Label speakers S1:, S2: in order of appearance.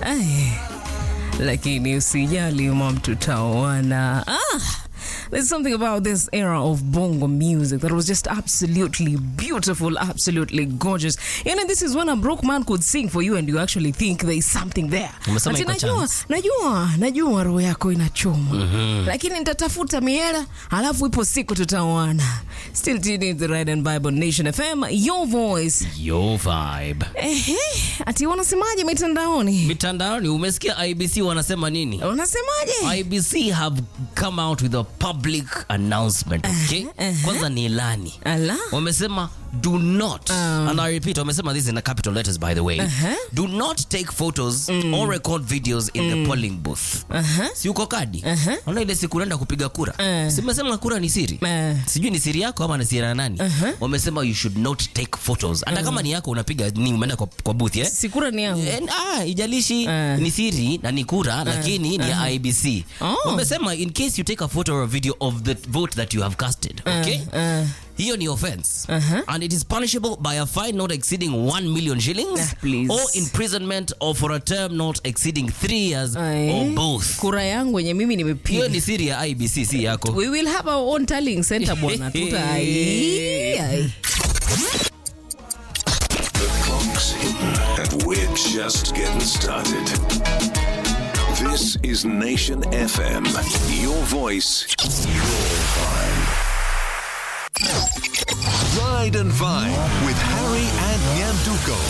S1: Ay, lakini usijali mam, tutaoana. Ah, there's something about this era of bongo music that was just absolutely beautiful, absolutely gorgeous. You know, this is when a broke man could sing for you and you actually think there is something there.
S2: Umesema
S1: Ati
S2: iko
S1: najua,
S2: chance.
S1: najua, najua roho yako inachoma. Lakini nitatafuta miera, alafu ipo siku tutaoana. Still tuning to the Ride and Bible Nation FM, your voice.
S2: Yo vibe.
S1: Ehe, ati wanasemaje mitandaoni?
S2: Mitandaoni umesikia IBC wanasema nini?
S1: Wanasemaje?
S2: IBC have come out with a public announcement, okay? Kwanza ni ilani.
S1: Ala.
S2: Wamesema do not and I repeat wamesema this in a capital letters by the way. Do not take photos or record videos in the polling booth. Si uko kadi? Unaona ile siku unaenda kupiga kura.
S1: Uh.
S2: Si umesema kura ni siri?
S1: Uh.
S2: Sijui ni siri yako ama ni siri ya nani? Wamesema you should not take photos. Hata kama ni yako unapiga ni umeenda kwa, kwa booth eh?
S1: Sikura ni yangu.
S2: Eh, ah, ijalishi
S1: Uh.
S2: ni siri na ni kura lakini ni ya IBC.
S1: Oh.
S2: Wamesema in case you take a photo or a video of the vote that you have casted, okay?
S1: uh.
S2: Hiyo ni offense.
S1: Uh-huh.
S2: And it is punishable by a fine not exceeding 1 million shillings
S1: Ah, please.
S2: or imprisonment or for a term not exceeding 3 years
S1: Aye.
S2: or both.
S1: Kura yangu yenye mimi
S2: Hiyo
S1: nimepiga.
S2: ni siri ya IBC si yako.
S1: We will have our own tallying center bwana. Tuta ai. ai.
S3: The clock's hidden, and we're just getting started. This is Nation FM. Your voice, your vibe. Ride and Vibe with Harry and Nyanduko.